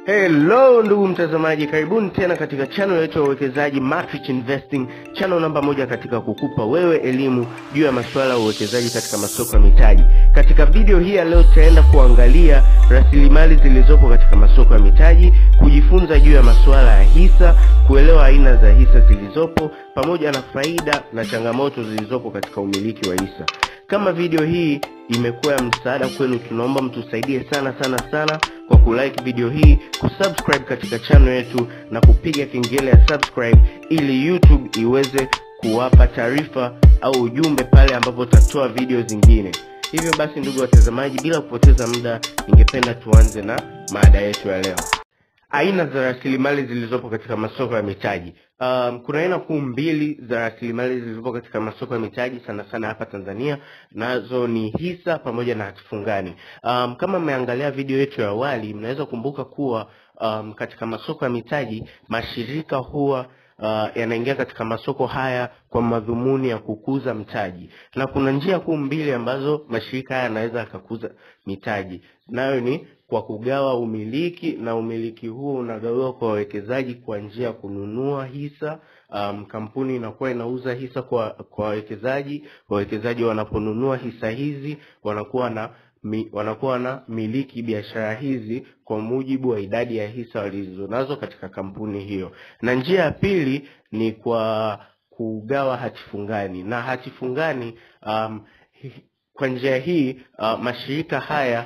Hello ndugu mtazamaji, karibuni tena katika channel yetu ya uwekezaji Matrix Investing, channel namba moja katika kukupa wewe elimu juu ya masuala ya uwekezaji katika masoko ya mitaji. Katika video hii ya leo tutaenda kuangalia rasilimali zilizopo katika masoko ya mitaji, kujifunza juu ya masuala ya hisa, kuelewa aina za hisa zilizopo pamoja na faida na changamoto zilizopo katika umiliki wa hisa. Kama video hii imekuwa ya msaada kwenu, tunaomba mtusaidie sana sana sana kwa kulike video hii, kusubscribe katika channel yetu na kupiga kengele ya subscribe ili YouTube iweze kuwapa taarifa au ujumbe pale ambapo tutatoa video zingine. Hivyo basi, ndugu watazamaji, bila kupoteza muda, ningependa tuanze na mada yetu ya leo. Aina za rasilimali zilizopo katika masoko ya mitaji. Um, kuna aina kuu mbili za rasilimali zilizopo katika masoko ya mitaji sana sana hapa Tanzania, nazo ni hisa pamoja na hatifungani. Um, kama mmeangalia video yetu ya awali, mnaweza kumbuka kuwa um, katika masoko ya mitaji mashirika huwa uh, yanaingia katika masoko haya kwa madhumuni ya kukuza mtaji, na kuna njia kuu mbili ambazo mashirika haya yanaweza yakakuza mitaji, nayo ni kwa kugawa umiliki, na umiliki huo unagawiwa kwa wawekezaji kwa njia ya kununua hisa. Um, kampuni inakuwa inauza hisa kwa kwa wawekezaji. Wawekezaji wanaponunua hisa hizi wanakuwa na mi, wanakuwa na miliki biashara hizi kwa mujibu wa idadi ya hisa walizonazo katika kampuni hiyo. Na njia ya pili ni kwa kugawa hatifungani, na hatifungani um, hi- kwa njia hii uh, mashirika haya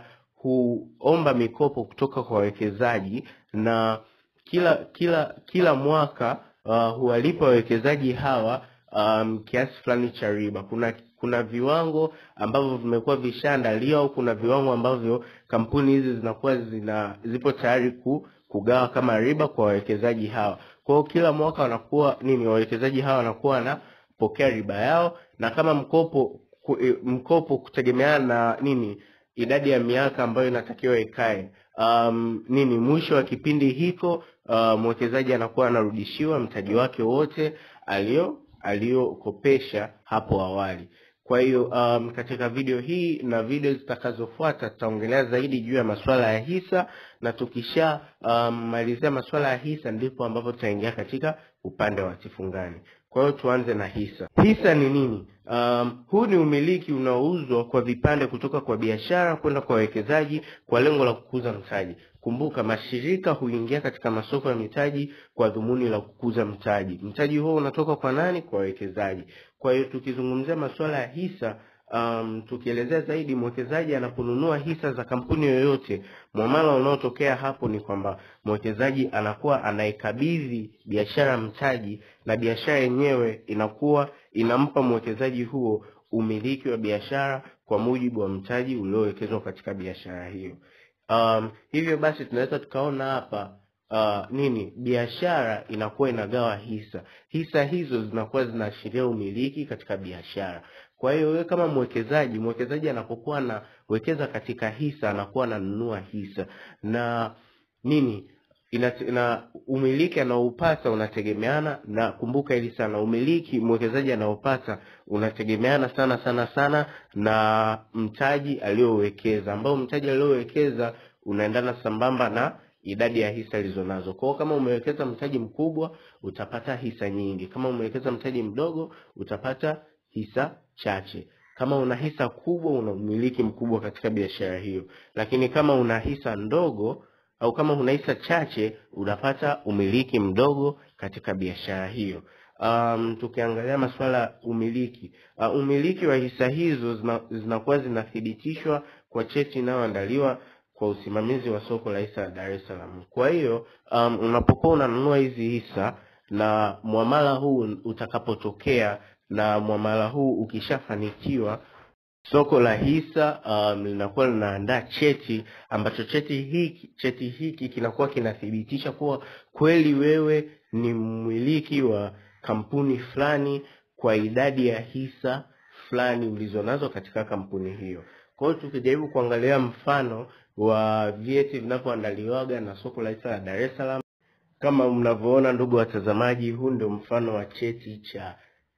huomba mikopo kutoka kwa wawekezaji na kila kila kila mwaka uh, huwalipa wawekezaji hawa um, kiasi fulani cha riba. Kuna kuna viwango ambavyo vimekuwa vishaandaliwa au kuna viwango ambavyo kampuni hizi zinakuwa zina zipo tayari ku, kugawa kama riba kwa wawekezaji hawa. Kwa hiyo kila mwaka wanakuwa nini, wawekezaji hawa wanakuwa wanapokea riba yao, na kama mkopo ku, e, mkopo kutegemeana na nini idadi ya miaka ambayo inatakiwa ikae um, nini mwisho wa kipindi hiko uh, mwekezaji anakuwa anarudishiwa mtaji wake wote alio aliyokopesha hapo awali. Kwa hiyo um, katika video hii na video zitakazofuata tutaongelea zaidi juu ya masuala ya hisa, na tukisha um, malizia masuala ya hisa ndipo ambapo tutaingia katika upande wa hatifungani. Kwa hiyo tuanze na hisa. Hisa ni nini? Um, huu ni umiliki unaouzwa kwa vipande kutoka kwa biashara kwenda kwa wawekezaji kwa lengo la kukuza mtaji. Kumbuka, mashirika huingia katika masoko ya mitaji kwa dhumuni la kukuza mtaji. Mtaji huo unatoka kwa nani? Kwa wawekezaji. Kwa hiyo tukizungumzia masuala ya hisa um, tukielezea zaidi, mwekezaji anaponunua hisa za kampuni yoyote, mwamala unaotokea hapo ni kwamba mwekezaji anakuwa anaikabidhi biashara mtaji, na biashara yenyewe inakuwa inampa mwekezaji huo umiliki wa biashara kwa mujibu wa mtaji uliowekezwa katika biashara hiyo. Um, hivyo basi tunaweza tukaona hapa uh, nini, biashara inakuwa inagawa hisa. Hisa hizo zinakuwa zinaashiria umiliki katika biashara. Kwa hiyo wewe kama mwekezaji, mwekezaji anapokuwa anawekeza katika hisa anakuwa ananunua hisa na nini ina, ina umiliki anaoupata unategemeana na, kumbuka hili sana, umiliki mwekezaji anaopata unategemeana sana sana sana na mtaji aliowekeza, ambao mtaji aliowekeza unaendana sambamba na idadi ya hisa alizonazo. Kwa hiyo kama umewekeza mtaji mkubwa utapata hisa nyingi, kama umewekeza mtaji mdogo utapata hisa chache. Kama una hisa kubwa, una umiliki mkubwa katika biashara hiyo, lakini kama una hisa ndogo au kama una hisa chache unapata umiliki mdogo katika biashara hiyo. Um, tukiangalia masuala ya umiliki uh, umiliki wa hisa hizo zina- zinakuwa zinathibitishwa kwa cheti inayoandaliwa kwa usimamizi wa soko la hisa la Dar es Salaam. Kwa hiyo um, unapokuwa unanunua hizi hisa na mwamala huu utakapotokea na mwamala huu ukishafanikiwa soko la hisa um, linakuwa linaandaa cheti ambacho cheti hiki cheti hiki kinakuwa kinathibitisha kuwa kweli wewe ni mmiliki wa kampuni fulani kwa idadi ya hisa fulani ulizonazo katika kampuni hiyo. Kwa hiyo tukijaribu kuangalia mfano wa vyeti vinavyoandaliwaga na soko la hisa la Dar es Salaam, kama mnavyoona ndugu watazamaji, huu ndio mfano wa cheti cha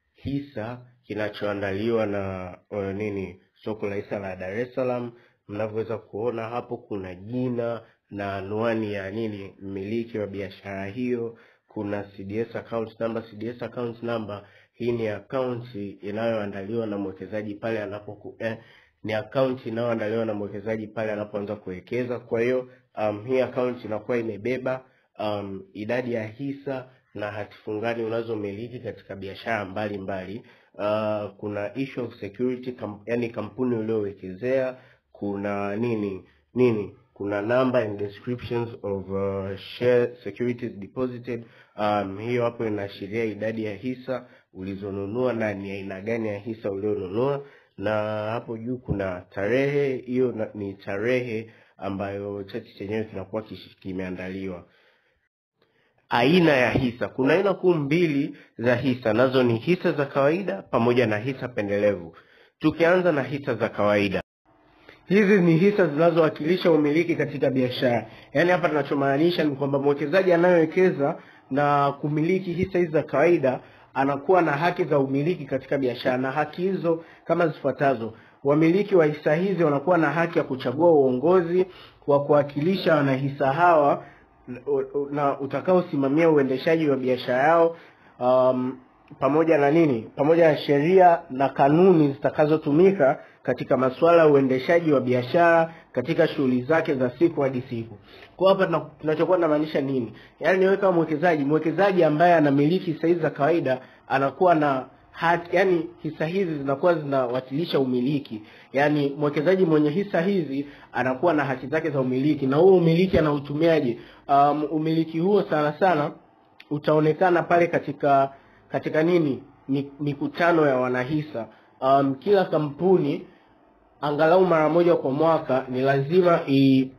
hisa kinachoandaliwa na uh, nini soko la hisa la Dar es Salaam. Mnavyoweza kuona hapo, kuna jina na anwani ya nini mmiliki wa biashara hiyo kuna CDS account number. CDS account number hii ni akaunti inayoandaliwa na mwekezaji pale anapoku eh, ni akaunti inayoandaliwa na mwekezaji pale anapoanza kuwekeza. Kwa hiyo um, hii akaunti inakuwa imebeba um, idadi ya hisa na hati fungani unazomiliki katika biashara mbalimbali. Uh, kuna issue of security kam, yani kampuni uliowekezea, kuna nini nini kuna number and descriptions of uh, share securities deposited. Um, hiyo hapo inaashiria idadi ya hisa ulizonunua na ni aina gani ya hisa ulionunua, na hapo juu kuna tarehe. Hiyo na- ni tarehe ambayo cheti chenyewe kinakuwa kish- kimeandaliwa. Aina ya hisa, kuna aina kuu mbili za hisa, nazo ni hisa za kawaida pamoja na hisa pendelevu. Tukianza na hisa za kawaida, Hizi ni hisa zinazowakilisha umiliki katika biashara. Yaani hapa tunachomaanisha ni kwamba mwekezaji anayewekeza na kumiliki hisa hizi za kawaida anakuwa na haki za umiliki katika biashara, na haki hizo kama zifuatazo: wamiliki wa hisa hizi wanakuwa na haki ya kuchagua uongozi wa kuwakilisha wanahisa hawa na utakaosimamia uendeshaji wa biashara yao um, pamoja na nini, pamoja na sheria na kanuni zitakazotumika katika masuala ya uendeshaji wa biashara katika shughuli zake za siku hadi siku. Kwa hapa tuna- tunachokuwa tunamaanisha nini? Yaani wewe kama mwekezaji, mwekezaji ambaye anamiliki hisa hizi za kawaida anakuwa na hati, yani hisa hizi zinakuwa zinawakilisha umiliki. Yaani mwekezaji mwenye hisa hizi anakuwa na haki zake za umiliki, na huo umiliki anautumiaje? Um, umiliki huo sana sana utaonekana pale katika katika nini Mi- mikutano ya wanahisa. Um, kila kampuni angalau mara moja kwa mwaka ni lazima i,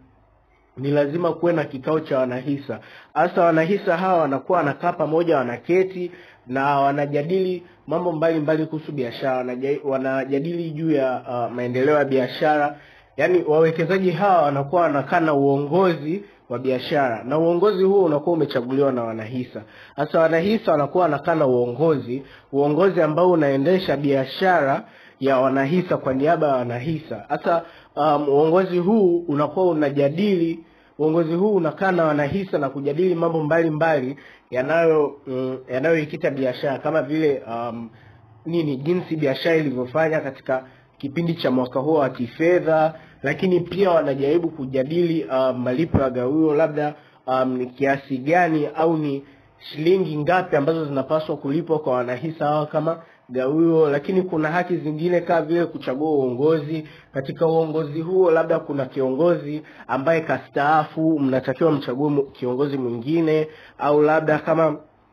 ni lazima kuwe na kikao cha wanahisa. Hasa wanahisa hawa wanakuwa wanakaa pamoja, wanaketi na wanajadili mambo mbalimbali kuhusu biashara, wanaja- wanajadili juu ya uh, maendeleo ya biashara. Yaani wawekezaji hawa wanakuwa wanakaa na uongozi wa biashara, na uongozi huo unakuwa umechaguliwa na wanahisa. Sasa wanahisa wanakuwa wanakaa na uongozi, uongozi ambao unaendesha biashara ya wanahisa kwa niaba ya wanahisa. Hasa um, uongozi huu unakuwa unajadili uongozi huu unakaa na wanahisa na kujadili mambo mbalimbali yanayo mm, yanayoikita biashara kama vile um, nini jinsi biashara ilivyofanya katika kipindi cha mwaka huo wa kifedha, lakini pia wanajaribu kujadili um, malipo ya gawio, labda um, ni kiasi gani au ni shilingi ngapi ambazo zinapaswa kulipwa kwa wanahisa hawa kama gawio, lakini kuna haki zingine kama vile kuchagua uongozi. Katika uongozi huo, labda kuna kiongozi ambaye kastaafu, mnatakiwa mchague mu- kiongozi mwingine, au labda kama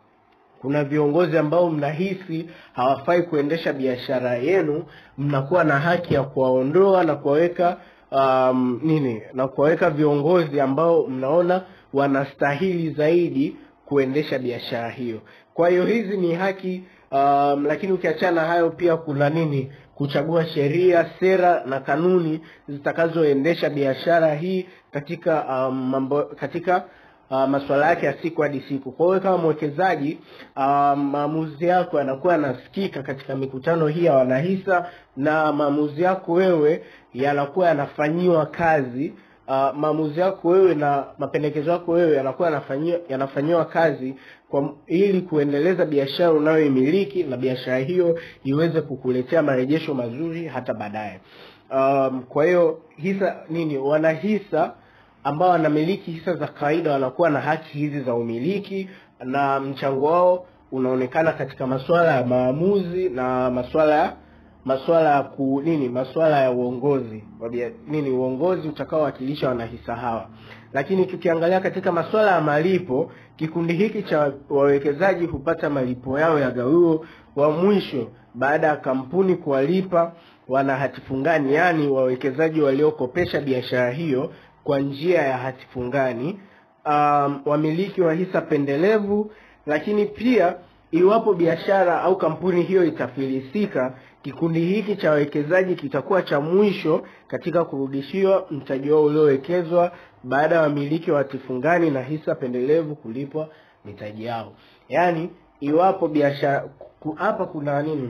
kuna viongozi ambao mnahisi hawafai kuendesha biashara yenu, mnakuwa na haki ya kuwaondoa na kuwaweka um, nini na kuwaweka viongozi ambao mnaona wanastahili zaidi kuendesha biashara hiyo. Kwa hiyo hizi ni haki um, lakini ukiachana na hayo pia kuna nini, kuchagua sheria, sera na kanuni zitakazoendesha biashara hii katika um, mambo katika uh, masuala yake ya siku hadi siku. Kwa hiyo kama mwekezaji uh, maamuzi yako yanakuwa yanasikika katika mikutano hii ya wanahisa, na maamuzi yako wewe yanakuwa yanafanyiwa kazi. Uh, maamuzi yako wewe na mapendekezo yako wewe yanakuwa yanafanyiwa yanafanyiwa kazi kwa ili kuendeleza biashara unayoimiliki na biashara hiyo iweze kukuletea marejesho mazuri hata baadaye. Um, kwa hiyo hisa nini, wanahisa ambao wanamiliki hisa za kawaida wanakuwa na haki hizi za umiliki na mchango wao unaonekana katika masuala ya maamuzi na masuala ya masuala ya ku nini masuala ya uongozi wa bia- nini uongozi utakaowakilisha wanahisa hawa. Lakini tukiangalia katika masuala ya malipo, kikundi hiki cha wawekezaji hupata malipo yao ya gawio wa mwisho baada ya kampuni kuwalipa wana hati fungani, yaani wawekezaji waliokopesha biashara hiyo kwa njia ya hati fungani, um, wamiliki wa hisa pendelevu, lakini pia iwapo biashara au kampuni hiyo itafilisika, kikundi hiki cha wawekezaji kitakuwa cha mwisho katika kurudishiwa mtaji wao uliowekezwa baada ya wamiliki wa hati fungani na hisa pendelevu kulipwa mitaji yao. Yaani, iwapo biashara ku- hapa kuna nini?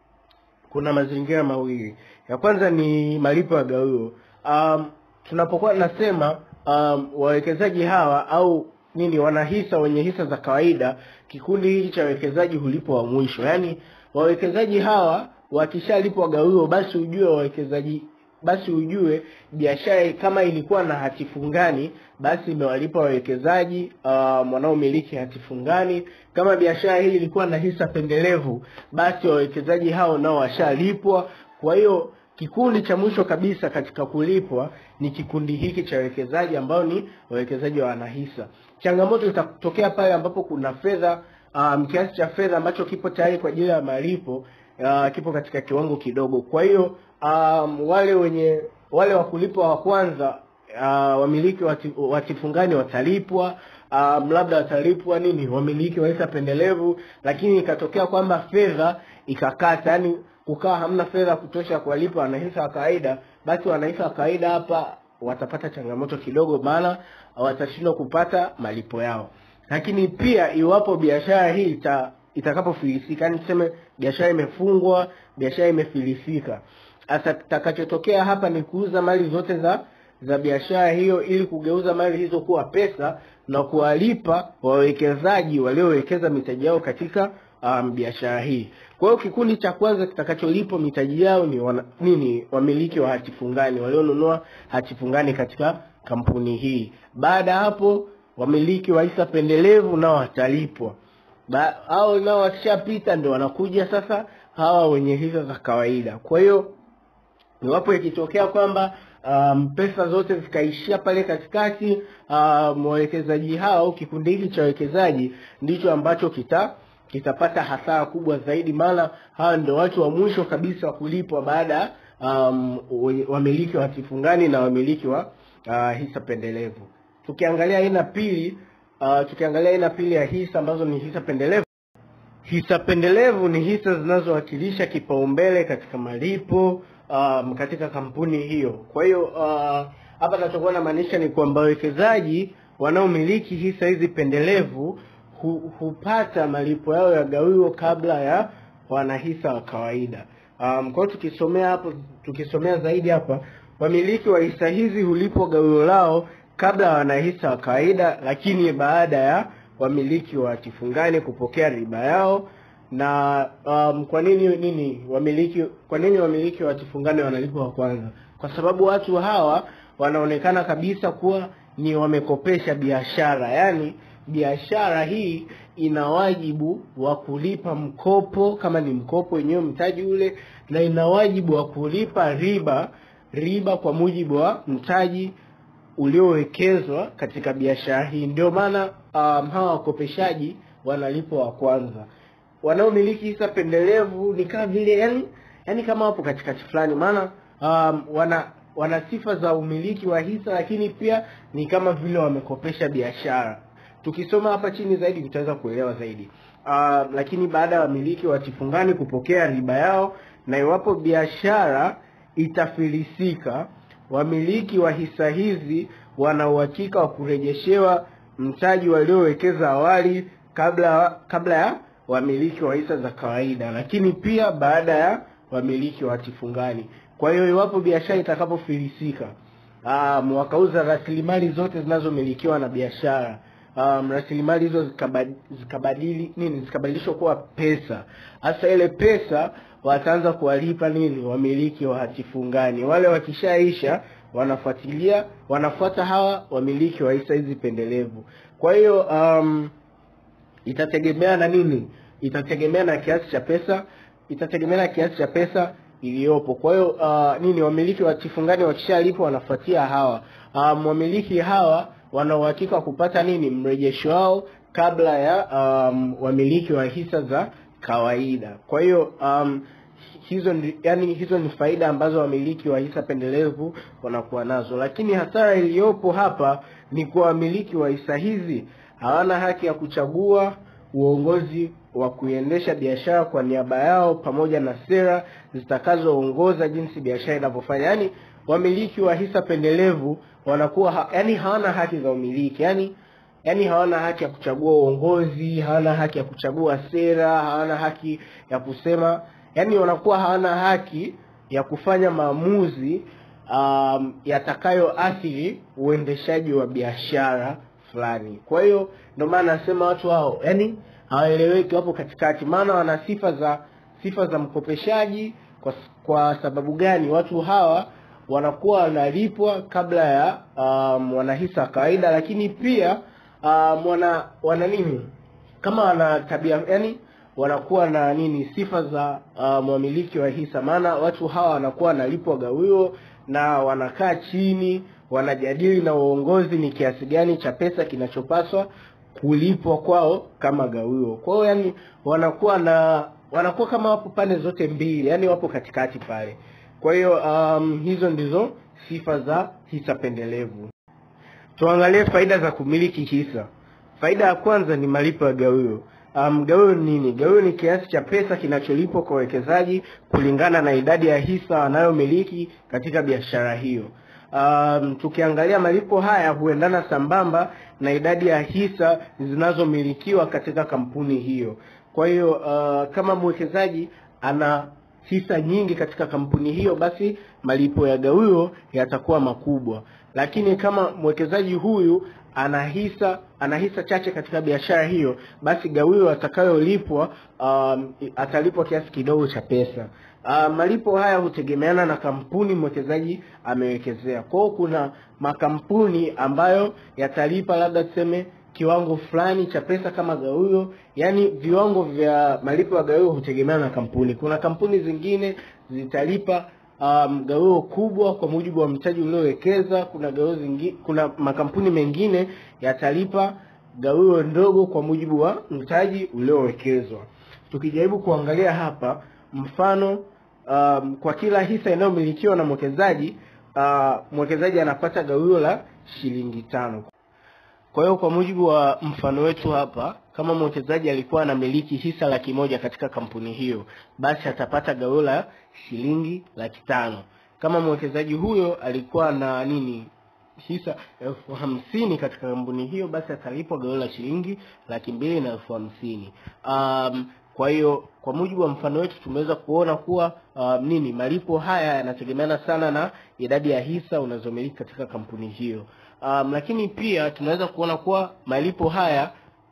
kuna mazingira mawili. Ya kwanza ni malipo ya gawio. Um, tunapokuwa tunasema um, wawekezaji hawa au nini wanahisa wenye hisa za kawaida, kikundi hiki cha wawekezaji hulipwa wa mwisho. Yaani wawekezaji hawa wakishalipwa gawio, basi ujue wawekezaji basi ujue biashara kama ilikuwa na hati fungani, basi imewalipa wawekezaji um, wanaomiliki hati fungani. Kama biashara hii ilikuwa na hisa pendelevu, basi wawekezaji hao nao washalipwa. Kwa hiyo kikundi cha mwisho kabisa katika kulipwa ni kikundi hiki cha wawekezaji ambao ni wawekezaji wa wanahisa. Changamoto itatokea pale ambapo kuna fedha um, kiasi cha fedha ambacho kipo tayari kwa ajili ya malipo uh, kipo katika kiwango kidogo. Kwa hiyo um, wale wenye wale wa kulipwa wa kwanza uh, wamiliki wa hatifungani watalipwa um, labda watalipwa nini wamiliki wa hisa pendelevu, lakini ikatokea kwamba fedha ikakata, yani kukawa hamna fedha kutosha kuwalipa wanahisa wa kawaida, basi wanahisa wa kawaida hapa watapata changamoto kidogo, maana watashindwa kupata malipo yao. Lakini pia iwapo biashara hii ita itakapofilisika, yani tuseme biashara imefungwa, biashara imefilisika, sasa kitakachotokea hapa ni kuuza mali zote za za biashara hiyo ili kugeuza mali hizo kuwa pesa na kuwalipa wawekezaji waliowekeza mitaji yao katika um, biashara hii. Kwa hiyo kikundi cha kwanza kitakacholipwa mitaji yao ni wana, nini wamiliki wa hati fungani walionunua hati fungani katika kampuni hii. Baada ya hapo wamiliki wa hisa pendelevu nao watalipwa. Hao nao wakishapita ndio wanakuja sasa hawa wenye hisa za kawaida. Kwa hiyo iwapo ikitokea kwamba um, pesa zote zikaishia pale katikati, um, wawekezaji hao, kikundi hiki cha wawekezaji ndicho ambacho kita kitapata hasara kubwa zaidi, maana hawa ndio watu wa mwisho kabisa wa kulipwa baada um, wamiliki wa hatifungani na wamiliki wa uh, hisa pendelevu. Tukiangalia aina pili uh, tukiangalia aina pili ya hisa ambazo ni hisa pendelevu. Hisa pendelevu ni hisa zinazowakilisha kipaumbele katika malipo um, katika kampuni hiyo. Kwa hiyo uh, hapa nachokuwa namaanisha ni kwamba wawekezaji wanaomiliki hisa hizi pendelevu hu, hupata malipo yao ya gawio kabla ya wanahisa wa kawaida. Um, kwa hiyo tukisomea hapo, tukisomea zaidi hapa, wamiliki wa hisa hizi hulipwa gawio lao kabla ya wanahisa wa kawaida, lakini baada ya wamiliki wa hatifungani kupokea riba yao. Na um, kwa nini nini wamiliki kwa nini wamiliki wa hatifungani wanalipwa wa kwanza? Kwa sababu watu hawa wanaonekana kabisa kuwa ni wamekopesha biashara, yaani biashara hii ina wajibu wa kulipa mkopo kama ni mkopo wenyewe mtaji ule, na ina wajibu wa kulipa riba riba kwa mujibu wa mtaji uliowekezwa katika biashara hii. Ndio maana um, hawa wakopeshaji wanalipwa wa kwanza. Wanaomiliki hisa pendelevu ni kama vile yani, yani kama wapo katikati fulani, maana um, wana wana sifa za umiliki wa hisa, lakini pia ni kama vile wamekopesha biashara. Tukisoma hapa chini zaidi tutaweza kuelewa zaidi. Uh, lakini baada ya wamiliki wa hatifungani kupokea riba yao, na iwapo biashara itafilisika, wamiliki wa hisa hizi wana uhakika wa kurejeshewa mtaji waliowekeza awali kabla kabla ya wamiliki wa hisa za kawaida, lakini pia baada ya wamiliki wa hatifungani. Kwa hiyo iwapo biashara itakapofilisika, um, wakauza rasilimali zote zinazomilikiwa na biashara um, rasilimali hizo zikabadili, zikabadili nini zikabadilishwa kuwa pesa. Hasa ile pesa wataanza kuwalipa nini wamiliki wa hatifungani. Wale wakishaisha wanafuatilia wanafuata hawa wamiliki wa hisa hizi pendelevu. Kwa hiyo um, itategemea na nini, itategemea na kiasi cha pesa, itategemea na kiasi cha pesa iliyopo. Kwa hiyo uh, nini wamiliki wa hatifungani wakishalipwa wanafuatia hawa um, wamiliki hawa wana uhakika wa kupata nini mrejesho wao kabla ya um, wamiliki wa hisa za kawaida. Kwa hiyo um, hizo ni, yani hizo ni faida ambazo wamiliki wa hisa pendelevu wanakuwa nazo, lakini hasara iliyopo hapa ni kwa wamiliki wa hisa hizi hawana haki ya kuchagua uongozi wa kuiendesha biashara kwa niaba yao pamoja na sera zitakazoongoza jinsi biashara inavyofanya. Yaani wamiliki wa hisa pendelevu wanakuwa ha, yani hawana haki za umiliki, yani yani hawana haki ya kuchagua uongozi, hawana haki ya kuchagua sera, hawana haki ya kusema, yani wanakuwa hawana haki ya kufanya maamuzi um, yatakayoathiri uendeshaji wa biashara fulani. Kwa hiyo ndio maana nasema watu hao yani hawaeleweki, wapo katikati, maana wana sifa za sifa za mkopeshaji. Kwa, kwa sababu gani? Watu hawa wanakuwa wanalipwa kabla ya um, wanahisa wa kawaida, lakini pia um, wana wana nini kama wana tabia yani wanakuwa na nini sifa za uh, mwamiliki wa hisa, maana watu hawa wanakuwa wanalipwa gawio na wanakaa chini wanajadili na uongozi ni kiasi gani cha pesa kinachopaswa kulipwa kwao kama gawio. Kwa hiyo yani wanakuwa na wanakuwa kama wapo pande zote mbili, yani wapo katikati pale. Kwa hiyo um, hizo ndizo sifa za hisa pendelevu. Tuangalie faida za kumiliki hisa. Faida ya kwanza ni malipo ya gawio. Um, gawio ni nini? Gawio ni kiasi cha pesa kinacholipwa kwa wawekezaji kulingana na idadi ya hisa wanayomiliki katika biashara hiyo. Um, tukiangalia malipo haya huendana sambamba na idadi ya hisa zinazomilikiwa katika kampuni hiyo. Kwa hiyo uh, kama mwekezaji ana hisa nyingi katika kampuni hiyo, basi malipo ya gawio yatakuwa makubwa. Lakini kama mwekezaji huyu ana hisa ana hisa chache katika biashara hiyo, basi gawio atakayolipwa um, atalipwa kiasi kidogo cha pesa. Uh, malipo haya hutegemeana na kampuni mwekezaji amewekezea. Kwa hiyo kuna makampuni ambayo yatalipa labda tuseme kiwango fulani cha pesa kama gawio, yaani viwango vya malipo ya gawio hutegemeana na kampuni. Kuna kampuni zingine zitalipa um, gawio kubwa kwa mujibu wa mtaji uliowekeza. Kuna gawio zingine, kuna makampuni mengine yatalipa gawio ndogo kwa mujibu wa mtaji uliowekezwa. Tukijaribu kuangalia hapa mfano um, kwa kila hisa inayomilikiwa na mwekezaji uh, mwekezaji anapata gawio la shilingi tano. Kwa hiyo kwa mujibu wa mfano wetu hapa, kama mwekezaji alikuwa anamiliki hisa laki moja katika kampuni hiyo, basi atapata gawio la shilingi laki tano. Kama mwekezaji huyo alikuwa na nini hisa elfu hamsini katika kampuni hiyo, basi atalipwa gawio la shilingi laki mbili na elfu hamsini. Um, kwa hiyo kwa mujibu wa mfano wetu tumeweza kuona kuwa um, nini malipo haya yanategemeana sana na idadi ya hisa unazomiliki katika kampuni hiyo. Um, lakini pia tunaweza kuona kuwa malipo haya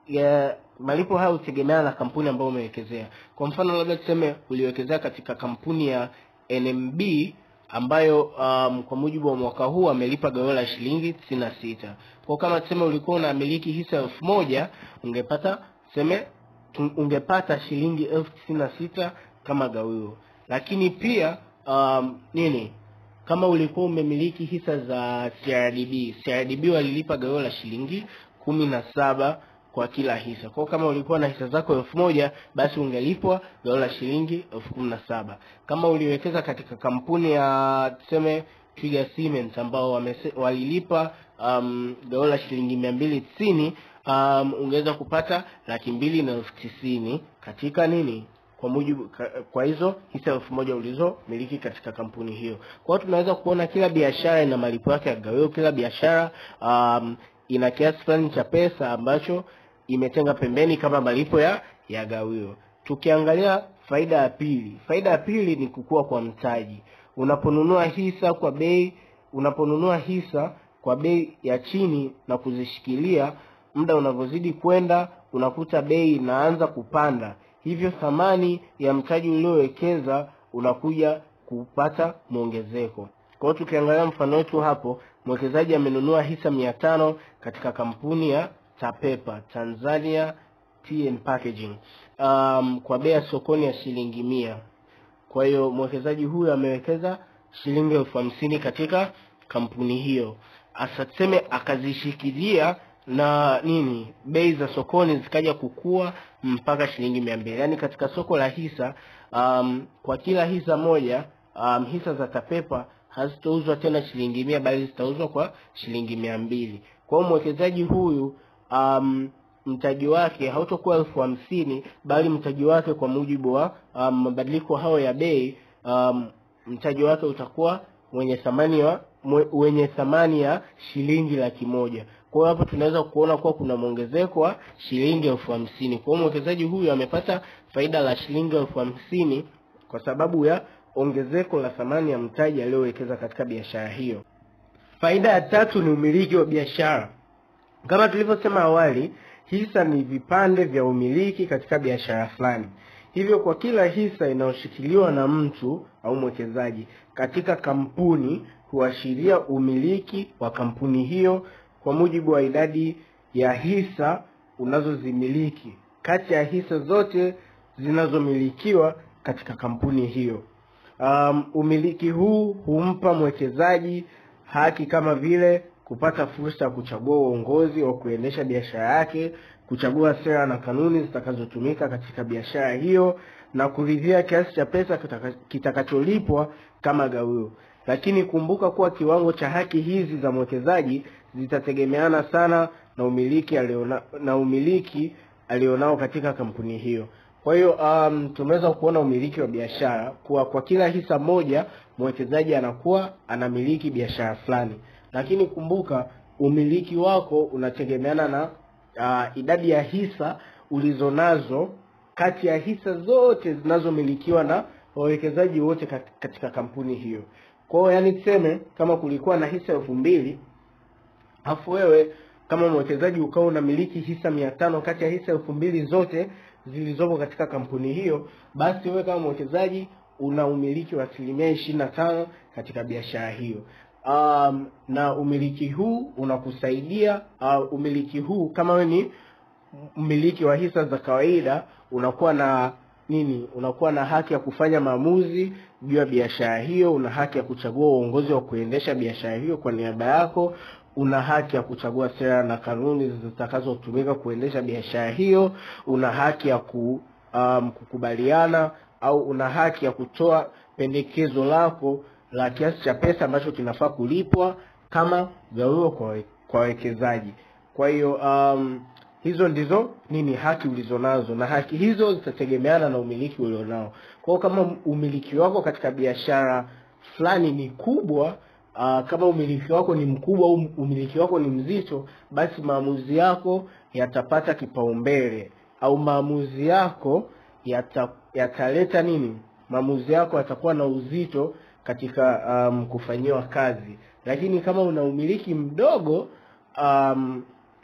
ya malipo haya hutegemeana na kampuni ambayo umewekezea. Kwa mfano labda tuseme uliwekezea katika kampuni ya NMB ambayo um, kwa mujibu wa mwaka huu amelipa gawio la shilingi tisini na sita. Kwa kama tuseme ulikuwa unamiliki hisa elfu moja ungepata tuseme ungepata shilingi elfu tisini na sita kama gawio. Lakini pia um, nini kama ulikuwa umemiliki hisa za CRDB, CRDB walilipa gawio la shilingi kumi na saba kwa kila hisa. Kwa kama ulikuwa na hisa zako elfu moja basi ungelipwa gawio la shilingi elfu kumi na saba. Kama uliwekeza katika kampuni ya tuseme Twiga Cement ambao wamese, walilipa um, gawio la shilingi mia mbili tisini um, ungeweza kupata laki mbili na elfu tisini katika nini kwa mujibu kwa hizo hisa elfu moja ulizomiliki katika kampuni hiyo. Kwa hiyo tunaweza kuona kila biashara ina malipo yake ya gawio, kila biashara um, ina kiasi fulani cha pesa ambacho imetenga pembeni kama malipo ya ya gawio. Tukiangalia faida ya pili, faida ya pili ni kukua kwa mtaji. Unaponunua hisa kwa bei, unaponunua hisa kwa bei ya chini na kuzishikilia, muda unavyozidi kwenda, unakuta bei inaanza kupanda hivyo thamani ya mtaji uliowekeza unakuja kupata mwongezeko. Kwa hiyo tukiangalia mfano wetu hapo, mwekezaji amenunua hisa mia tano katika kampuni ya Tapepa Tanzania Tea and Packaging um, kwa bei ya sokoni ya shilingi mia. Kwa hiyo mwekezaji huyu amewekeza shilingi elfu hamsini katika kampuni hiyo, asa tuseme akazishikilia na nini bei za sokoni zikaja kukua mpaka shilingi mia mbili yaani katika soko la hisa um, kwa kila hisa moja um, hisa za Tapepa hazitauzwa tena shilingi mia bali zitauzwa kwa shilingi mia mbili kwa hiyo mwekezaji huyu um, mtaji wake hautakuwa elfu hamsini bali mtaji wake kwa mujibu wa um, mabadiliko hayo ya bei um, mtaji wake utakuwa wenye thamani wa wenye thamani ya shilingi laki moja. Kwa hiyo hapo tunaweza kuona kuwa kuna mwongezeko wa shilingi elfu hamsini. Kwa hiyo mwekezaji huyu amepata faida la shilingi elfu hamsini kwa sababu ya ongezeko la thamani ya mtaji aliyowekeza katika biashara hiyo. Faida ya tatu ni umiliki wa biashara. Kama tulivyosema awali, hisa ni vipande vya umiliki katika biashara fulani. Hivyo kwa kila hisa inayoshikiliwa na mtu au mwekezaji katika kampuni huashiria umiliki wa kampuni hiyo kwa mujibu wa idadi ya hisa unazozimiliki kati ya hisa zote zinazomilikiwa katika kampuni hiyo. Um, umiliki huu humpa mwekezaji haki kama vile kupata fursa ya kuchagua uongozi wa kuendesha biashara yake, kuchagua sera na kanuni zitakazotumika katika biashara hiyo na kuridhia kiasi cha pesa kitakacholipwa kama gawio. Lakini kumbuka kuwa kiwango cha haki hizi za mwekezaji zitategemeana sana na umiliki aliona, na umiliki alionao katika kampuni hiyo. Kwa hiyo um, tumeweza kuona umiliki wa biashara kuwa kwa kila hisa moja mwekezaji anakuwa anamiliki biashara fulani, lakini kumbuka umiliki wako unategemeana na uh, idadi ya hisa ulizonazo kati ya hisa zote zinazomilikiwa na wawekezaji wote katika kampuni hiyo. Kwa hiyo yani, tuseme kama kulikuwa na hisa elfu mbili afu wewe kama mwekezaji ukawa unamiliki hisa mia tano kati ya hisa elfu mbili zote zilizopo katika kampuni hiyo, basi wewe kama mwekezaji una umiliki wa asilimia ishirini na tano katika biashara hiyo. Um, na umiliki huu unakusaidia uh, umiliki huu kama wewe ni mmiliki wa hisa za kawaida unakuwa na nini? Unakuwa na haki ya kufanya maamuzi juu ya biashara hiyo. Una haki ya kuchagua uongozi wa kuendesha biashara hiyo kwa niaba yako. Una haki ya kuchagua sera na kanuni zitakazotumika kuendesha biashara hiyo. Una haki ya ku, um, kukubaliana au una haki ya kutoa pendekezo lako la kiasi cha pesa ambacho kinafaa kulipwa kama gawio kwa kwa wawekezaji. Kwa hiyo um, hizo ndizo nini haki ulizonazo, na haki hizo zitategemeana na umiliki ulionao. Kwa hiyo kama umiliki wako katika biashara fulani ni kubwa uh, kama umiliki wako ni mkubwa au umiliki wako ni mzito, basi maamuzi yako yatapata kipaumbele au maamuzi yako yata, yataleta nini, maamuzi yako yatakuwa na uzito katika um, kufanyiwa kazi. Lakini kama una umiliki mdogo um,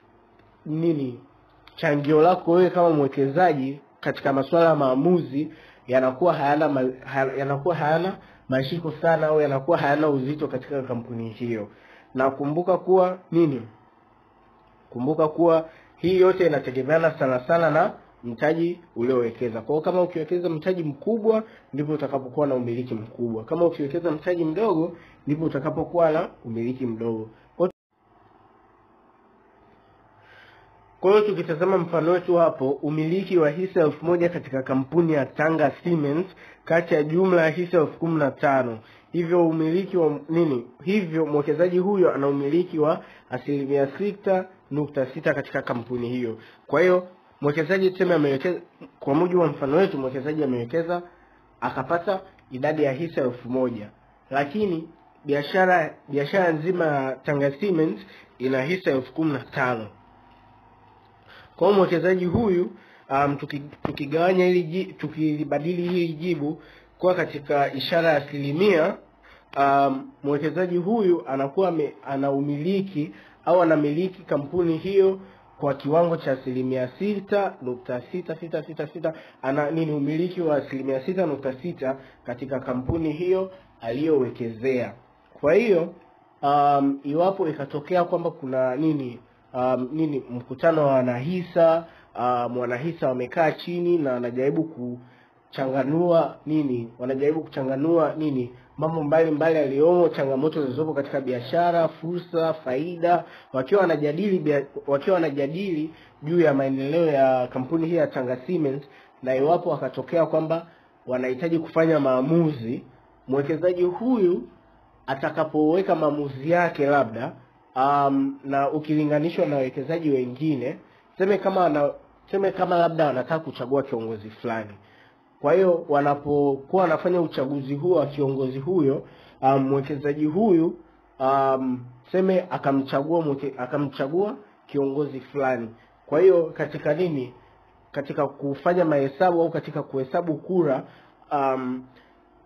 nini changio lako wewe kama mwekezaji katika masuala ya maamuzi yanakuwa hayana yanakuwa hayana mashiko sana au yanakuwa hayana uzito katika kampuni hiyo. Na kumbuka kuwa nini, kumbuka kuwa hii yote inategemeana sana sana na mtaji uliowekeza. Kwa hiyo kama ukiwekeza mtaji mkubwa ndipo utakapokuwa na umiliki mkubwa, kama ukiwekeza mtaji mdogo ndipo utakapokuwa na umiliki mdogo. Kwa hiyo tukitazama mfano wetu hapo, umiliki wa hisa elfu moja katika kampuni ya Tanga Cement kati ya jumla ya hisa elfu kumi na tano hivyo umiliki wa nini, hivyo mwekezaji huyo ana umiliki wa asilimia sita nukta sita katika kampuni hiyo. Kwa hiyo mwekezaji tuseme amewekeza, kwa mujibu wa mfano wetu, mwekezaji amewekeza akapata idadi ya hisa elfu moja lakini biashara biashara nzima ya Tanga Cement ina hisa elfu kumi na tano kwa hiyo mwekezaji huyu um, tukigawanya hili tukibadili hili jibu kuwa katika ishara ya asilimia um, mwekezaji huyu anakuwa me, ana umiliki au anamiliki kampuni hiyo kwa kiwango cha asilimia sita nukta sita sita sita sita ana nini umiliki wa asilimia sita nukta sita katika kampuni hiyo aliyowekezea. Kwa hiyo um, iwapo ikatokea kwamba kuna nini um, nini mkutano wa wanahisa um, wanahisa wamekaa chini na wanajaribu kuchanganua nini wanajaribu kuchanganua nini mambo mbalimbali yaliyomo changamoto zilizopo katika biashara fursa faida wakiwa wanajadili wakiwa wanajadili juu ya maendeleo ya kampuni hii ya Tanga Cement na iwapo wakatokea kwamba wanahitaji kufanya maamuzi mwekezaji huyu atakapoweka maamuzi yake labda um, na ukilinganishwa na wawekezaji wengine seme kama wana, seme kama labda wanataka kuchagua kiongozi fulani kwa hiyo wanapokuwa wanafanya uchaguzi huo wa kiongozi huyo um, mwekezaji huyu um, seme akamchagua mweke, akamchagua kiongozi fulani kwa hiyo katika nini katika kufanya mahesabu au katika kuhesabu kura um,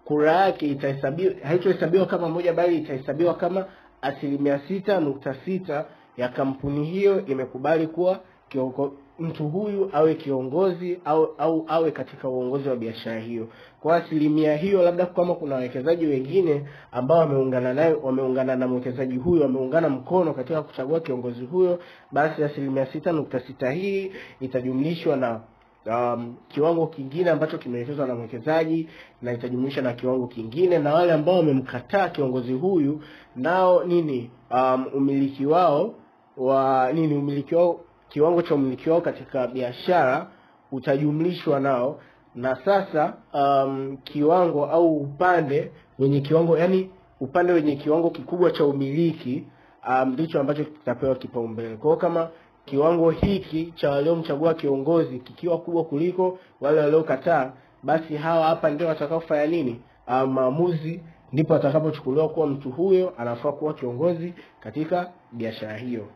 kura yake itahesabiwa haitohesabiwa kama moja bali itahesabiwa kama asilimia sita nukta sita ya kampuni hiyo imekubali kuwa kiongo, mtu huyu awe kiongozi au au awe katika uongozi wa biashara hiyo kwa asilimia hiyo labda kama kuna wawekezaji wengine ambao wameungana naye wameungana na mwekezaji huyo wameungana mkono katika kuchagua kiongozi huyo basi asilimia sita nukta sita hii itajumlishwa na um, kiwango kingine ambacho kimeelekezwa na mwekezaji na itajumlisha na kiwango kingine na wale ambao wamemkataa kiongozi huyu nao nini um, umiliki wao wa nini umiliki wao kiwango cha umiliki wao katika biashara utajumlishwa nao na sasa um, kiwango au upande wenye kiwango yani upande wenye kiwango kikubwa cha umiliki ndicho um, ambacho kitapewa kipaumbele kwa hiyo kama kiwango hiki cha waliomchagua kiongozi kikiwa kubwa kuliko wale waliokataa basi hawa hapa ndio watakaofanya nini um, maamuzi ndipo atakapochukuliwa kuwa mtu huyo anafaa kuwa kiongozi katika biashara hiyo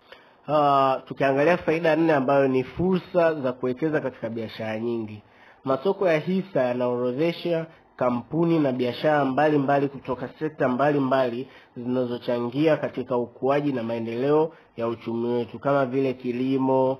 uh, tukiangalia faida nne ambayo ni fursa za kuwekeza katika biashara nyingi masoko ya hisa yanaorodhesha kampuni na biashara mbalimbali kutoka sekta mbalimbali zinazochangia katika ukuaji na maendeleo ya uchumi wetu kama vile kilimo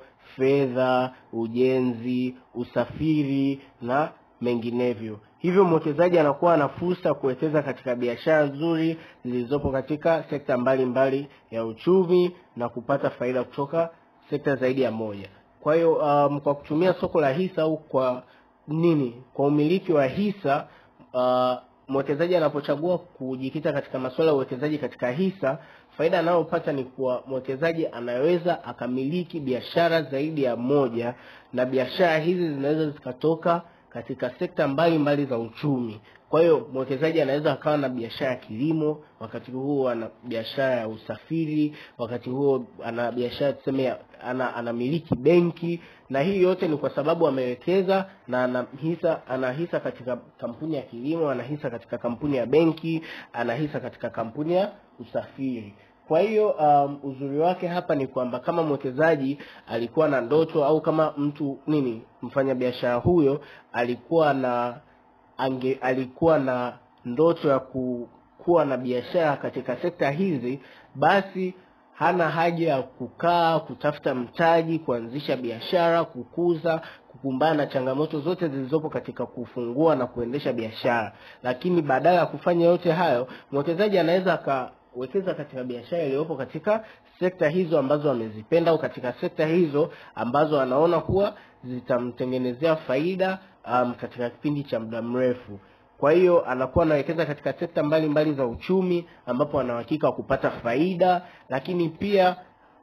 fedha ujenzi usafiri na menginevyo hivyo mwekezaji anakuwa na fursa ya kuwekeza katika biashara nzuri zilizopo katika sekta mbalimbali mbali ya uchumi na kupata faida kutoka sekta zaidi ya moja kwa hiyo um, kwa kutumia soko la hisa au kwa nini kwa umiliki wa hisa uh, mwekezaji anapochagua kujikita katika masuala ya uwekezaji katika hisa faida anayopata ni kuwa mwekezaji anaweza akamiliki biashara zaidi ya moja na biashara hizi zinaweza zikatoka katika sekta mbalimbali za uchumi kwa hiyo mwekezaji anaweza akawa na biashara ya kilimo wakati huo ana biashara ya usafiri wakati huo ana biashara tuseme ana anamiliki benki na hii yote ni kwa sababu amewekeza na ana hisa ana hisa katika kampuni ya kilimo ana hisa katika kampuni ya benki ana hisa katika kampuni ya usafiri kwa hiyo um, uzuri wake hapa ni kwamba kama mwekezaji alikuwa na ndoto au kama mtu nini mfanyabiashara huyo alikuwa na ange alikuwa na ndoto ya ku, kuwa na biashara katika sekta hizi basi hana haja ya kukaa kutafuta mtaji kuanzisha biashara kukuza kukumbana na changamoto zote zilizopo katika kufungua na kuendesha biashara lakini badala ya kufanya yote hayo mwekezaji anaweza akawekeza katika biashara iliyopo katika sekta hizo ambazo amezipenda au katika sekta hizo ambazo anaona kuwa zitamtengenezea faida um, katika kipindi cha muda mrefu kwa hiyo anakuwa anawekeza katika sekta mbalimbali mbali za uchumi ambapo ana uhakika wa kupata faida lakini pia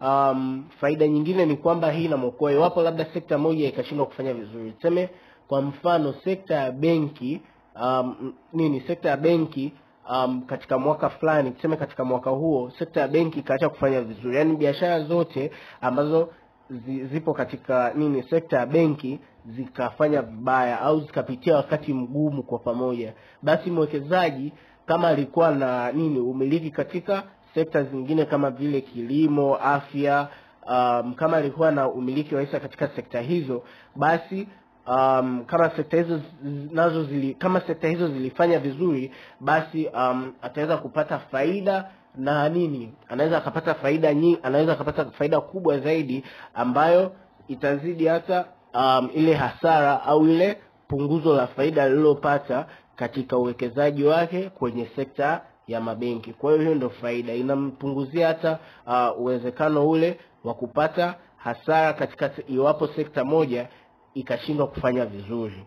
um, faida nyingine ni kwamba hii inamwokoa iwapo labda sekta moja ikashindwa kufanya vizuri tuseme kwa mfano sekta ya benki um, nini sekta ya benki um, katika mwaka fulani tuseme katika mwaka huo sekta ya benki ikaacha kufanya vizuri yaani biashara zote ambazo zi, zipo katika nini sekta ya benki zikafanya vibaya au zikapitia wakati mgumu kwa pamoja basi mwekezaji kama alikuwa na nini umiliki katika sekta zingine kama vile kilimo afya um, kama alikuwa na umiliki wa hisa katika sekta hizo basi um, kama sekta hizo nazo zili kama sekta hizo zilifanya vizuri basi um, ataweza kupata faida na nini anaweza akapata faida nyingi anaweza akapata faida kubwa zaidi ambayo itazidi hata um, ile hasara au ile punguzo la faida alilopata katika uwekezaji wake kwenye sekta ya mabenki kwa hiyo hiyo ndio faida inampunguzia hata uh, uwezekano ule wa kupata hasara katika iwapo sekta moja ikashindwa kufanya vizuri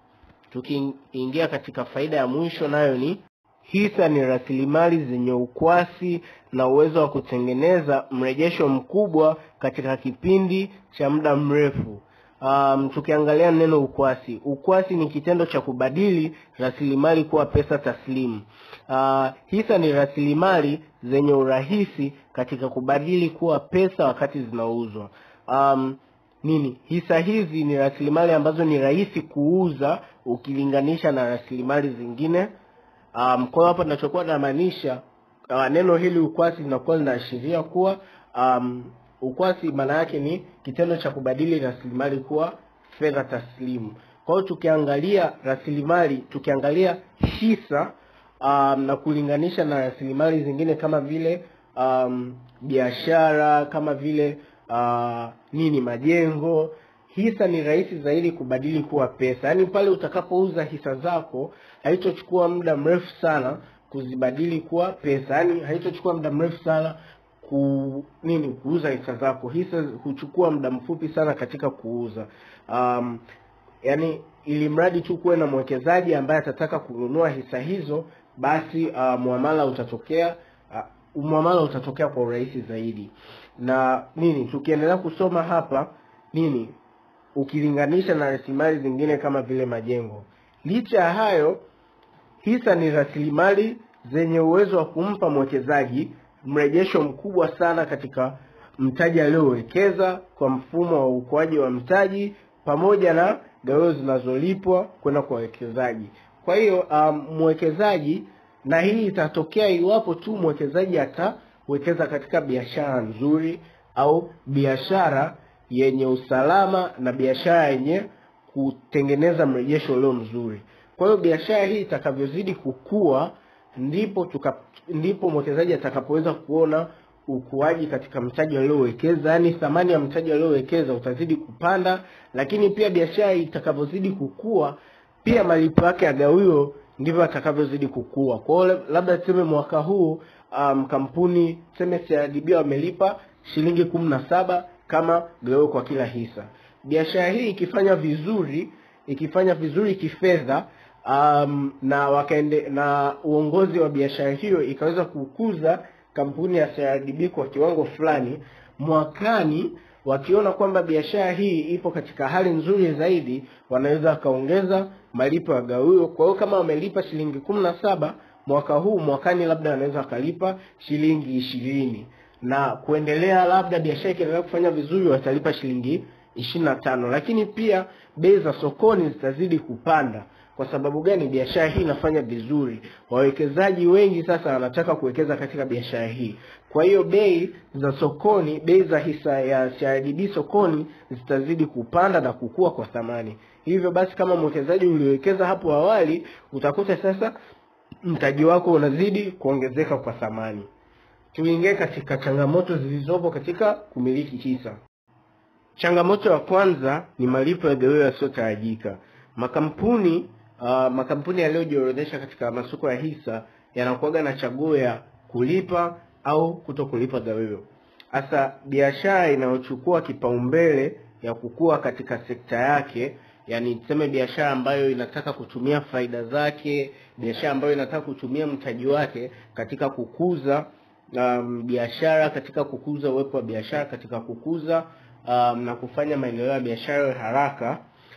tukiingia katika faida ya mwisho nayo ni hisa ni rasilimali zenye ukwasi na uwezo wa kutengeneza mrejesho mkubwa katika kipindi cha muda mrefu um, tukiangalia neno ukwasi ukwasi ni kitendo cha kubadili rasilimali kuwa pesa taslimu uh, hisa ni rasilimali zenye urahisi katika kubadili kuwa pesa wakati zinauzwa um, nini hisa hizi ni rasilimali ambazo ni rahisi kuuza ukilinganisha na rasilimali zingine um, kwa hiyo hapa tunachokuwa namaanisha uh, neno hili ukwasi linakuwa linaashiria kuwa um, ukwasi maana yake ni kitendo cha kubadili rasilimali kuwa fedha taslimu Kwa hiyo tukiangalia rasilimali, tukiangalia hisa um, na kulinganisha na rasilimali zingine kama vile um, biashara kama vile uh, nini majengo hisa ni rahisi zaidi kubadili kuwa pesa yaani pale utakapouza hisa zako haitochukua muda mrefu sana kuzibadili kuwa pesa yaani haitochukua muda mrefu sana ku nini kuuza hisa zako hisa huchukua muda mfupi sana katika kuuza um, yani ili mradi tu kuwe na mwekezaji ambaye atataka kununua hisa hizo basi uh, muamala utatokea uh, muamala utatokea kwa urahisi zaidi na nini tukiendelea kusoma hapa nini ukilinganisha na rasilimali zingine kama vile majengo licha ya hayo hisa ni rasilimali zenye uwezo wa kumpa mwekezaji mrejesho mkubwa sana katika mtaji aliyowekeza kwa mfumo wa ukuaji wa mtaji pamoja na gawio zinazolipwa kwenda kwa wawekezaji kwa hiyo um, mwekezaji na hii itatokea iwapo tu mwekezaji atawekeza katika biashara nzuri au biashara yenye usalama na biashara yenye kutengeneza mrejesho ulio mzuri kwa hiyo biashara hii itakavyozidi kukua ndipo tuka, ndipo mwekezaji atakapoweza kuona ukuaji katika mtaji aliowekeza yaani thamani ya mtaji aliowekeza utazidi kupanda lakini pia biashara itakavyozidi kukua pia malipo yake ya gawio ndivyo atakavyozidi kukua kwa hiyo labda tuseme mwaka huu um, kampuni tuseme CRDB wamelipa shilingi kumi na saba kama gawio kwa kila hisa biashara hii ikifanya vizuri ikifanya vizuri kifedha um, na wakaende na uongozi wa biashara hiyo ikaweza kukuza kampuni ya CRDB kwa kiwango fulani mwakani wakiona kwamba biashara hii ipo katika hali nzuri zaidi wanaweza wakaongeza malipo ya gawio kwa hiyo kama wamelipa shilingi kumi na saba mwaka huu mwakani labda wanaweza wakalipa shilingi ishirini na kuendelea labda biashara ikiendelea kufanya vizuri watalipa shilingi ishirini na tano lakini pia bei za sokoni zitazidi kupanda kwa sababu gani biashara hii inafanya vizuri wawekezaji wengi sasa wanataka kuwekeza katika biashara hii kwa hiyo bei za sokoni bei za hisa ya CRDB sokoni zitazidi kupanda na kukua kwa thamani hivyo basi kama mwekezaji uliowekeza hapo awali utakuta sasa mtaji wako unazidi kuongezeka kwa thamani tuingie katika changamoto zilizopo katika kumiliki hisa changamoto ya kwanza ni malipo ya gawio yasiyotarajika makampuni uh, makampuni yaliyojiorodhesha katika masoko ya hisa yanakuwaga na chaguo ya kulipa au kuto kulipa gawio hasa biashara inayochukua kipaumbele ya kukua katika sekta yake yani tuseme biashara ambayo inataka kutumia faida zake biashara ambayo inataka kutumia mtaji wake katika kukuza um, biashara katika kukuza uwepo wa biashara katika kukuza um, na kufanya maendeleo ya biashara haraka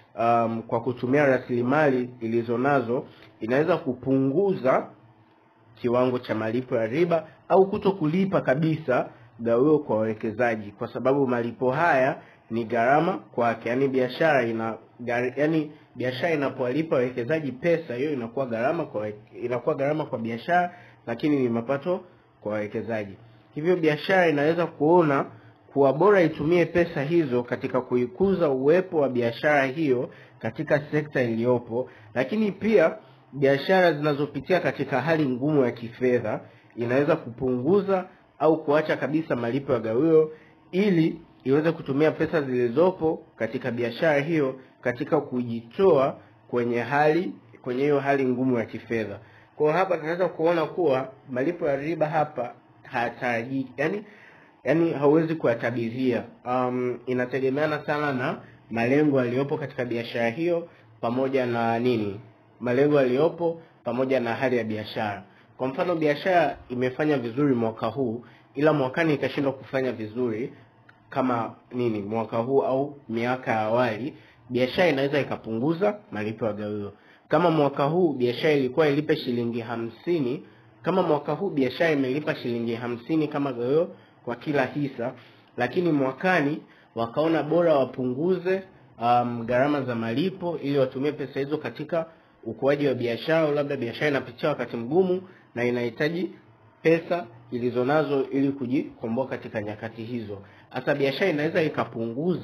um, kwa kutumia rasilimali ilizo nazo inaweza kupunguza kiwango cha malipo ya riba au kuto kulipa kabisa gawio kwa wawekezaji kwa sababu malipo haya ni gharama kwake yaani biashara ina yaani biashara inapowalipa wawekezaji pesa hiyo inakuwa gharama kwa inakuwa gharama kwa biashara lakini ni mapato kwa wawekezaji hivyo biashara inaweza kuona kuwa bora itumie pesa hizo katika kuikuza uwepo wa biashara hiyo katika sekta iliyopo lakini pia biashara zinazopitia katika hali ngumu ya kifedha inaweza kupunguza au kuacha kabisa malipo ya gawio ili iweze kutumia pesa zilizopo katika biashara hiyo katika kujitoa kwenye hali kwenye hiyo hali ngumu ya kifedha kwa hapa tunaweza kuona kuwa malipo ya riba hapa hayatarajiki yani yani hauwezi kuyatabiria um, inategemeana sana na malengo yaliyopo katika biashara hiyo pamoja na nini malengo yaliyopo pamoja na hali ya biashara kwa mfano biashara imefanya vizuri mwaka huu ila mwakani ikashindwa kufanya vizuri kama nini mwaka huu au miaka ya awali biashara inaweza ikapunguza malipo ya gawio kama mwaka huu biashara ilikuwa ilipe shilingi hamsini kama mwaka huu biashara imelipa shilingi hamsini kama gawio kwa kila hisa lakini mwakani wakaona bora wapunguze um, gharama za malipo ili watumie pesa hizo katika ukuaji wa biashara au labda biashara inapitia wakati mgumu na inahitaji pesa ilizo nazo ili kujikomboa katika nyakati hizo hasa biashara inaweza ikapunguza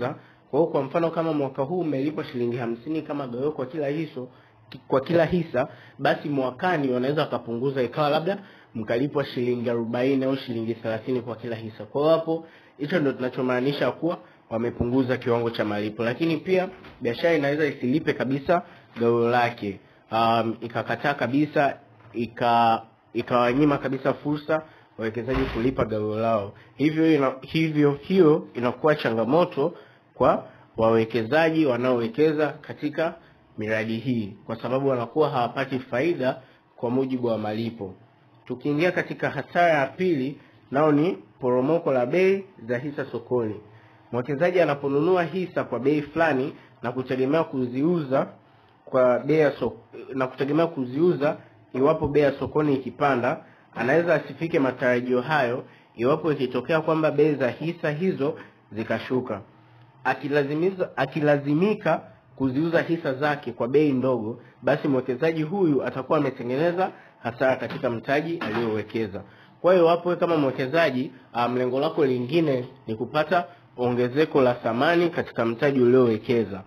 Kwa hiyo kwa mfano kama mwaka huu umelipwa shilingi hamsini kama gawio kwa kila hiso kwa kila hisa, basi mwakani wanaweza wakapunguza ikawa labda mkalipwa shilingi arobaini au shilingi thelathini kwa kila hisa. Kwa hiyo hapo, hicho ndio tunachomaanisha kuwa wamepunguza kiwango cha malipo. Lakini pia biashara inaweza isilipe kabisa gawio lake, um, ikakataa kabisa ika ikawanyima kabisa fursa wawekezaji kulipa gawio lao. Hivyo ina, hivyo hiyo inakuwa changamoto kwa wawekezaji wanaowekeza katika miradi hii, kwa sababu wanakuwa hawapati faida kwa mujibu wa malipo. Tukiingia katika hasara ya pili, nao ni poromoko la bei za hisa sokoni. Mwekezaji anaponunua hisa kwa bei fulani na kutegemea kuziuza kwa bei ya soko, na kutegemea kuziuza iwapo bei ya sokoni ikipanda, anaweza asifike matarajio hayo iwapo ikitokea kwamba bei za hisa hizo zikashuka. Akilazimiza, akilazimika kuziuza hisa zake kwa bei ndogo, basi mwekezaji huyu atakuwa ametengeneza hasara katika mtaji aliyowekeza. Kwa hiyo wapo kama mwekezaji, mlengo um, lako lingine ni kupata ongezeko la thamani katika mtaji uliowekeza.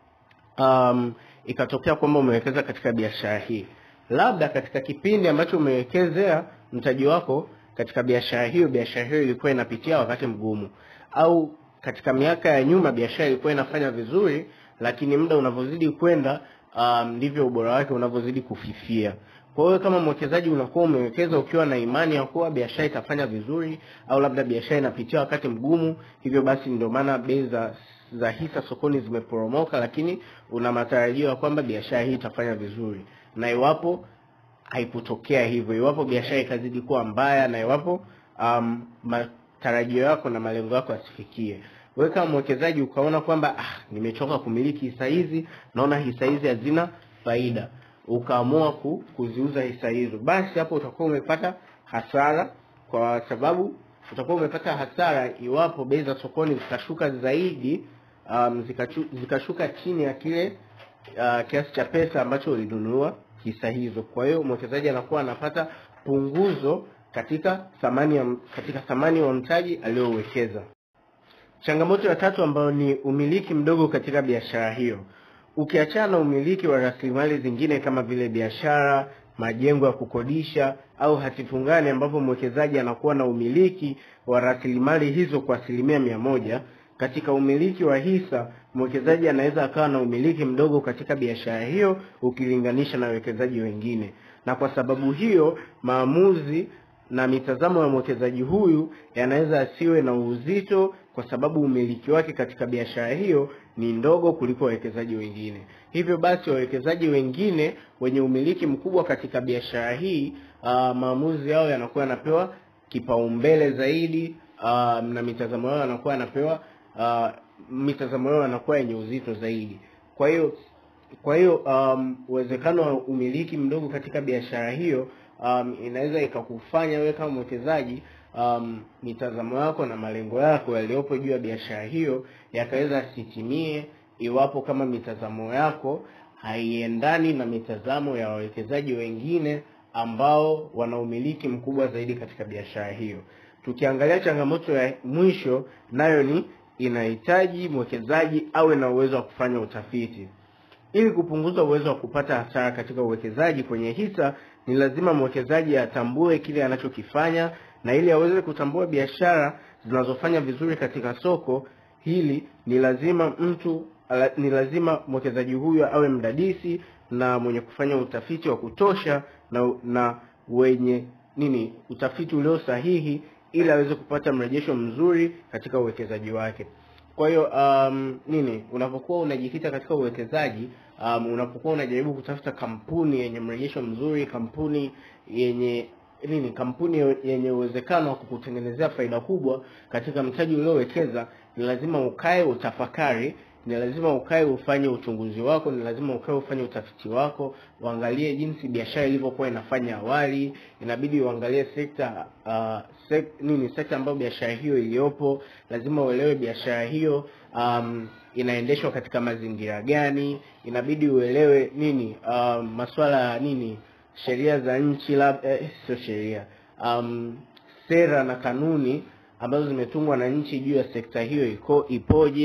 Um, ikatokea kwamba umewekeza katika biashara hii, labda katika kipindi ambacho umewekezea mtaji wako katika biashara hiyo, biashara hiyo ilikuwa inapitia wakati mgumu, au katika miaka ya nyuma biashara ilikuwa inafanya vizuri, lakini muda unavyozidi kwenda ndivyo um, ubora wake unavyozidi kufifia. Kwa hiyo kama mwekezaji unakuwa umewekeza ukiwa na imani ya kuwa biashara itafanya vizuri, au labda biashara inapitia wakati mgumu, hivyo basi ndio maana bei za za hisa sokoni zimeporomoka, lakini una matarajio ya kwamba biashara hii itafanya vizuri. Na iwapo haikutokea hivyo, iwapo biashara ikazidi kuwa mbaya, na iwapo um, matarajio yako na malengo yako yasifikie, wewe kama mwekezaji ukaona kwamba ah, nimechoka kumiliki hisa hizi, naona hisa hizi hazina faida ukaamua ku, kuziuza hisa hizo, basi hapo utakuwa umepata hasara, kwa sababu utakuwa umepata hasara iwapo bei za sokoni zikashuka zaidi, um, zikachu, zikashuka chini ya kile uh, kiasi cha pesa ambacho ulinunua hisa hizo. Kwa hiyo mwekezaji anakuwa anapata punguzo katika thamani ya, katika thamani wa mtaji aliyowekeza. Changamoto ya tatu ambayo ni umiliki mdogo katika biashara hiyo. Ukiachana na umiliki wa rasilimali zingine kama vile biashara, majengo ya kukodisha au hati fungani, ambapo mwekezaji anakuwa na umiliki wa rasilimali hizo kwa asilimia mia moja. Katika umiliki wa hisa, mwekezaji anaweza akawa na umiliki mdogo katika biashara hiyo ukilinganisha na wawekezaji wengine, na kwa sababu hiyo maamuzi na mitazamo ya mwekezaji huyu yanaweza asiwe na uzito kwa sababu umiliki wake katika biashara hiyo ni ndogo kuliko wawekezaji wengine. Hivyo basi wawekezaji wengine wenye umiliki mkubwa katika biashara hii uh, maamuzi yao yanakuwa yanapewa kipaumbele zaidi uh, na mitazamo yao yanakuwa yanapewa uh, mitazamo yao yanakuwa yenye uzito zaidi. Kwa hiyo kwa hiyo um, uwezekano wa umiliki mdogo katika biashara hiyo um, inaweza ikakufanya wewe kama mwekezaji um, mitazamo yako na malengo yako yaliyopo juu ya biashara hiyo yakaweza asitimie, iwapo kama mitazamo yako haiendani na mitazamo ya wawekezaji wengine ambao wana umiliki mkubwa zaidi katika biashara hiyo. Tukiangalia changamoto ya mwisho, nayo ni inahitaji mwekezaji awe na uwezo wa kufanya utafiti. Ili kupunguza uwezo wa kupata hasara katika uwekezaji kwenye hisa, ni lazima mwekezaji atambue kile anachokifanya, na ili aweze kutambua biashara zinazofanya vizuri katika soko hili, ni lazima mtu ni lazima mwekezaji huyo awe mdadisi na mwenye kufanya utafiti wa kutosha na, na wenye nini utafiti ulio sahihi ili aweze kupata mrejesho mzuri katika uwekezaji wake. Kwa hiyo um, nini, unapokuwa unajikita katika uwekezaji um, unapokuwa unajaribu kutafuta kampuni yenye mrejesho mzuri, kampuni yenye nini, kampuni yenye uwezekano wa kukutengenezea faida kubwa katika mtaji uliowekeza, ni lazima ukae utafakari ni lazima ukae ufanye uchunguzi wako, ni lazima ukae ufanye utafiti wako, uangalie jinsi biashara ilivyokuwa inafanya awali. Inabidi uangalie sekta uh, sek, nini sekta ambayo biashara hiyo iliyopo. Lazima uelewe biashara hiyo um, inaendeshwa katika mazingira gani. Inabidi uelewe nini um, masuala ya nini, sheria za nchi labda, eh, sio sheria um, sera na kanuni ambazo zimetungwa na nchi juu ya sekta hiyo iko ipoje.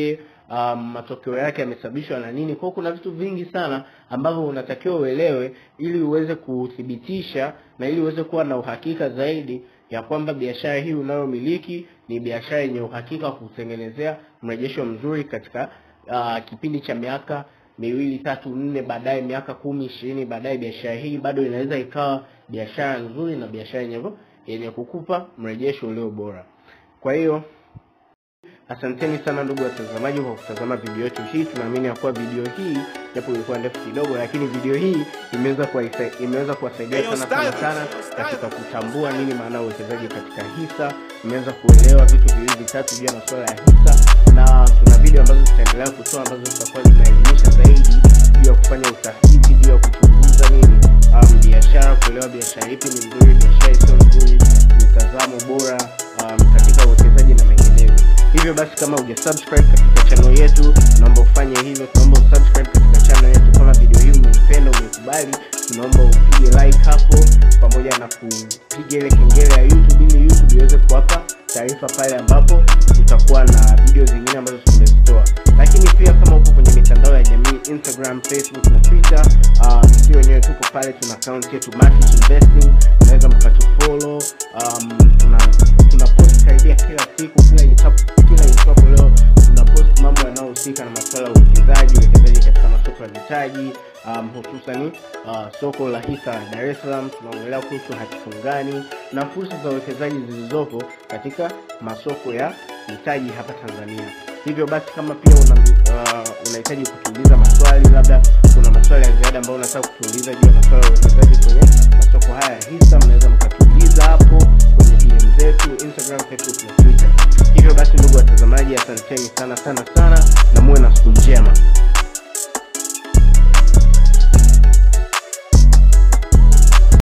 um, matokeo yake yamesababishwa na nini. Kwa hiyo kuna vitu vingi sana ambavyo unatakiwa uelewe ili uweze kuthibitisha na ili uweze kuwa na uhakika zaidi ya kwamba biashara hii unayomiliki ni biashara yenye uhakika wa kutengenezea mrejesho mzuri katika uh, kipindi cha miaka miwili tatu nne baadaye miaka kumi ishirini baadaye biashara hii bado inaweza ikawa biashara nzuri na biashara yenye yenye kukupa mrejesho ulio bora kwa hiyo asanteni sana ndugu watazamaji kwa kutazama video yetu hii tunaamini ya kuwa video hii japo ilikuwa ndefu kidogo lakini video hii imeweza kuwaisa- imeweza kuwasaidia Hey, yo, sana sana Styles, sana Styles. katika kutambua nini maana ya uwekezaji katika hisa imeweza kuelewa vitu viwili vitatu juu ya masuala ya hisa na tuna video ambazo tutaendelea kutoa ambazo zitakuwa zinaelimisha zaidi juu ya kufanya utafiti juu ya kuchunguza nini um, biashara kuelewa biashara ipi ni nzuri biashara isiyo nzuri mitazamo bora um, katika uwekezaji na menginevyo hivyo basi kama uja subscribe katika channel yetu naomba ufanye hivyo tunaomba usubscribe katika channel yetu kama video hii umeipenda umeikubali tunaomba upige like hapo pamoja na kupiga ile kengele ya youtube ili youtube iweze kuwapa taarifa pale ambapo tutakuwa na video zingine ambazo tumezitoa lakini pia kama upo kwenye mitandao ya jamii instagram facebook na twitter um, si wenyewe tuko pale tuna account yetu Market investing unaweza mkatufollow um, tuna tuna post karibia kila siku kila itap- kila itwapo leo tuna post mambo yanayohusika na masuala ya uwekezaji uwekezaji katika masoko ya mitaji um, hususani uh, soko la hisa la Dar es Salaam tunaongelea kuhusu hati fungani na fursa za uwekezaji zilizopo katika masoko ya mitaji hapa Tanzania. Hivyo basi kama pia una uh, unahitaji kutuuliza maswali, labda kuna maswali ya ziada ambayo unataka kutuuliza juu ya maswala ya uwekezaji kwenye masoko haya ya hisa, mnaweza mkatuuliza hapo kwenye DM zetu Instagram, Facebook na Twitter. Hivyo basi, ndugu watazamaji, asanteni sana sana